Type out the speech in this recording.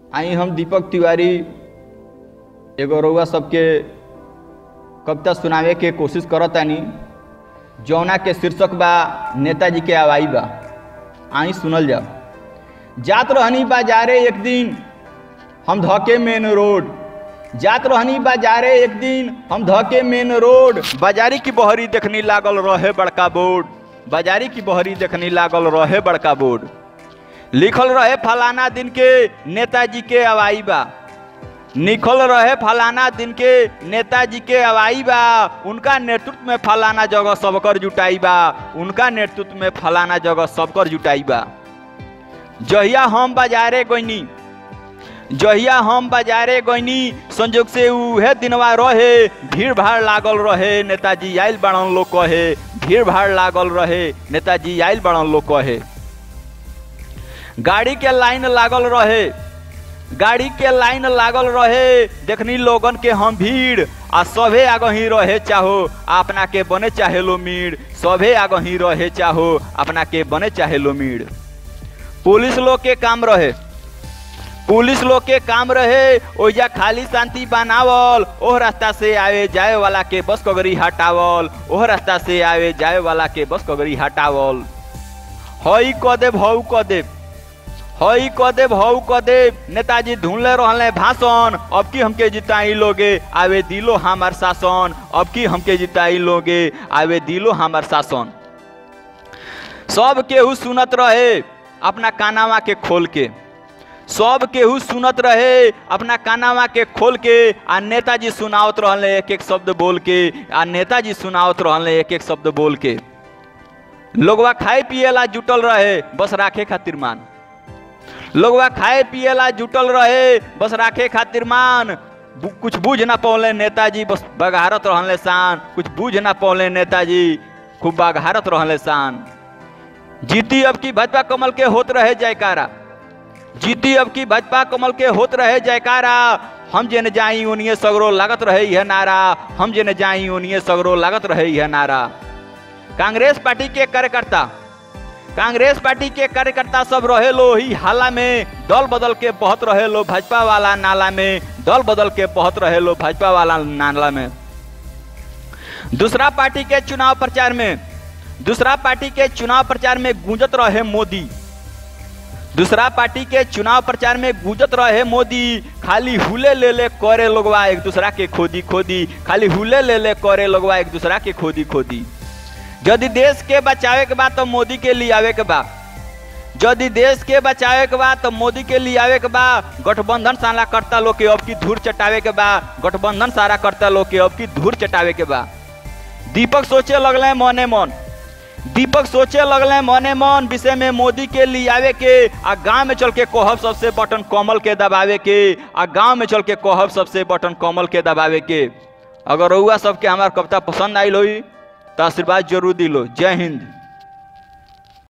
आई हम दीपक तिवारी एगो रउआ सबके कविता सुनावे के कोशिश करतानी जौना के शीर्षक बा नेताजी के आवाई बा आई सुनल जाओ जात रहनी बाजारे एक दिन हम धके मेन रोड जात रहनी बाजारे एक दिन हम धके मेन रोड बाजारी की बहरी देखनी लागल रहे बड़का बोर्ड बाजारी की बहरी देखनी लागल रहे बड़का बोर्ड लिखल रहे फलाना दिन के नेताजी के अवाई बा लिखल रहे फलाना दिन के नेताजी के अवाई बा उनका नेतृत्व में फलाना जगह सबकर जुटाई बा उनका नेतृत्व में फलाना जगह सबकर जुटाई बा जहिया हम बाजारे गईनी जहिया हम बाजारे गईनी संजोग से उहे दिनवा रहे भीड़ भाड़ लागल रहे नेताजी आयल बड़न लोग कहे भीड़ भाड़ लागल रहे नेताजी आयल बड़न लोग कहे गाड़ी के लाइन लागल रहे गाड़ी के लाइन लागल रहे देखनी लोगन के हम भीड़ आ सभे आगही रहे चाहो अपना के बने चाहे लो मीड़ सभे आगही रहे चाहो अपना के बने चाहे लो मीड़ पुलिस लोग के काम रहे पुलिस लोग के काम रहे ओइजा खाली शांति बनावल ओह रास्ता से आवे जाए वाला के बस कगरी हटावल ओह रास्ता से आवे जाए वाला के बस कगरी हटावल हई क देव हऊ क देव हई क देव हऊ क देव नेताजी ढूंढले रहले भाषण अब की हमके जिताई लोगे आवे दिलो हमार शासन अब की हमके जिताई लोगे आवे दिलो हमार शासन सब केहू सुनत रहे अपना कानावा के खोल के सब केहू सुनत रहे अपना कानावा के खोल के आ नेताजी सुनावत रहले एक एक शब्द बोल के आ नेताजी सुनावत रहले एक एक शब्द बोल के लोगवा खाए पिएला जुटल रहे बस राखे खातिर मान लोगवा खाए पिएला जुटल रहे बस राखे खातिर मान बु- कुछ बूझ ना पौले नेताजी बस बघारत रहले शान कुछ बूझ ना पौले नेताजी खूब बघारत रहले शान जीती अब की भाजपा कमल के होत रहे जयकारा जीती अब की भाजपा कमल के होत रहे जयकारा हम जेने जाई उनिए सगरो लागत रहे यह नारा हम जेने जाई उनिए सगरो लागत रहे यह नारा कांग्रेस पार्टी के कार्यकर्ता कांग्रेस पार्टी के कार्यकर्ता सब रहे लो ही हाला में दल बदल के बहत रहे लो भाजपा वाला नाला में दल बदल के बहत रहे लो भाजपा वाला नाला में दूसरा पार्टी के चुनाव प्रचार में दूसरा पार्टी के चुनाव प्रचार में गूंजत रहे मोदी दूसरा पार्टी के चुनाव प्रचार में गूंजत रहे मोदी खाली हुले ले ले करे लोगवा एक दूसरा के खोदी खोदी खाली हुले ले ले करे लोगवा एक दूसरा के खोदी खोदी यदि देश के बचावे के बाद तो मोदी के लिए आवे के बा यदि देश के बचावे के बा तो मोदी के लिए आवे के बा गठबंधन सारा करता लोग के अब की धूर चटावे के बा गठबंधन सारा करता लोग के अब की धूर चटावे के बा दीपक सोचे लगले मने मन दीपक सोचे लगले मने मन विषय में मोदी के लिए आवे के आ गांव में चल के कोहब सबसे बटन कमल के दबावे के आ गांव में चल के कोहब सबसे बटन कमल के दबावे के अगर रउआ सबके हमार कविता पसंद आइल होई तो आशीर्वाद जरूर दिलो जय हिंद